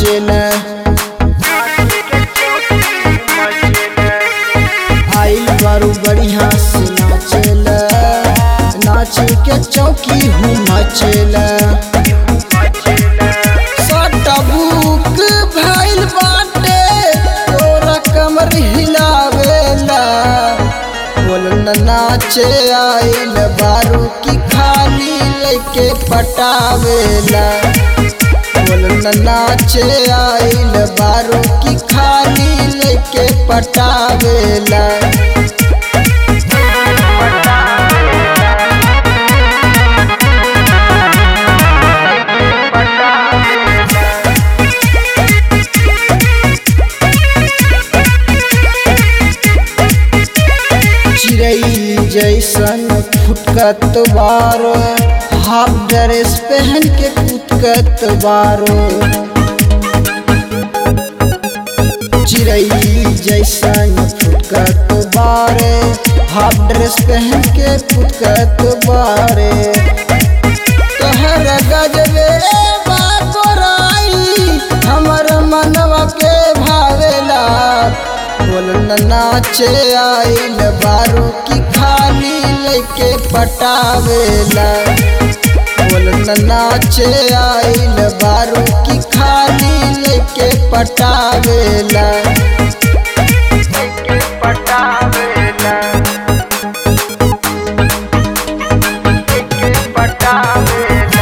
मचेला आइल बारू बढ़िया से नाचेला नाच के चौकी हूँ मचेला सटबुक भइल बाटे तोरा कमर हिलावेला बोल न नाचे आइल बारू की खाली लेके पटावेला बोल न नाचे आइल बारू की खाली लेके पटावेला चिड़ई जैसन फुटकत बारो हाफ ड्रेस पहन के फुटकत बारो चिड़ई जैसन फुटकत बारे हाफ ड्रेस पहन के फुटकत बारे तोहर गजबे बाकोराई हमर मनवा के भावेला बोल न नाचे आइल बारू की खाली लेके पटावेला बोल न नाचे आइल बारू की खाली लेके पटावेला पटावेला पटावेला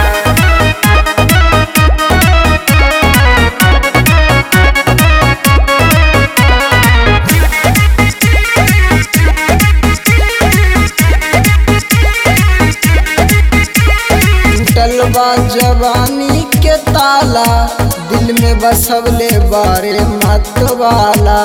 टूटल बा जवानी के ताला दिल में बसवले बारे मत वाला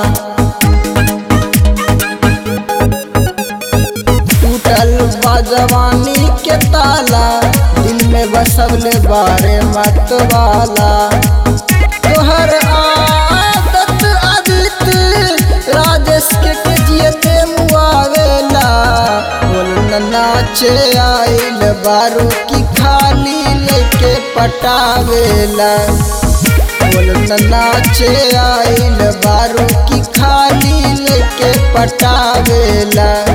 टूटल बा जवानी के ताला दिल में बसवले बारे मत वाला तोहर आदत आदित राजेश के के जियते मुआवेला बोल न नाचे आइल बारू की खाली लेके पटावेला बोल न नाचे आइल बारू की खाली लेके पटावेला